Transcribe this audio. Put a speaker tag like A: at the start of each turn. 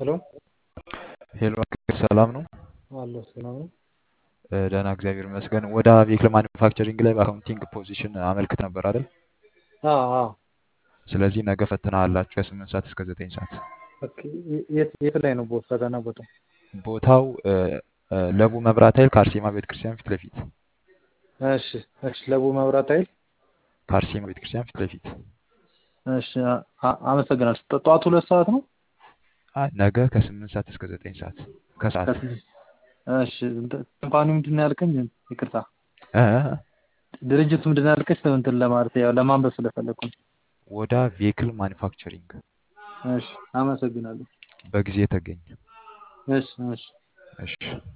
A: ሄሎ
B: ሄሎ ሰላም ነው?
A: አለሁ ሰላም ነው።
B: እ፣ ደህና እግዚአብሔር ይመስገን። ወደ ቬክል ማኒፋክቸሪንግ ላይ በአካውንቲንግ ፖዚሽን አመልክት ነበር አይደል?
A: አዎ አዎ።
B: ስለዚህ ነገ ፈተና አላችሁ ከስምንት ሰዓት እስከ ዘጠኝ ሰዓት።
A: ኦኬ። የት የት ላይ ነው ቦ- ፈተና ቦታው?
B: ቦታው እ፣ እ፣ ለቡ መብራት ኃይል ከአርሴማ ቤተክርስቲያን ፊት ለፊት
A: እሺ እሺ። ለቡ መብራት ኃይል
B: ከአርሴማ ቤተክርስቲያን ፊት ለፊት
A: እሺ። አ- አ- አመሰግናለሁ። ጠ- ጠዋት ሁለት ሰዓት ነው?
B: አ፣ ነገ ከስምንት ሰዓት እስከ ዘጠኝ ሰዓት ከሰዓት
A: ከስድስት እሺ። እንትን- ካምፓኒው ምንድን ነው ያልከኝ? ይቅርታ
B: እ፣
A: ድርጅቱ ምንድን ነው ያልከኝ? እንትን ለማለት ያው ለማንበብ ስለፈለኩ ነው።
B: ወደ ቬክል ማኒፋክቸሪንግ
A: እሺ። አመሰግናለሁ።
B: በጊዜ ተገኝ።
A: እሺ እሺ።
B: እሺ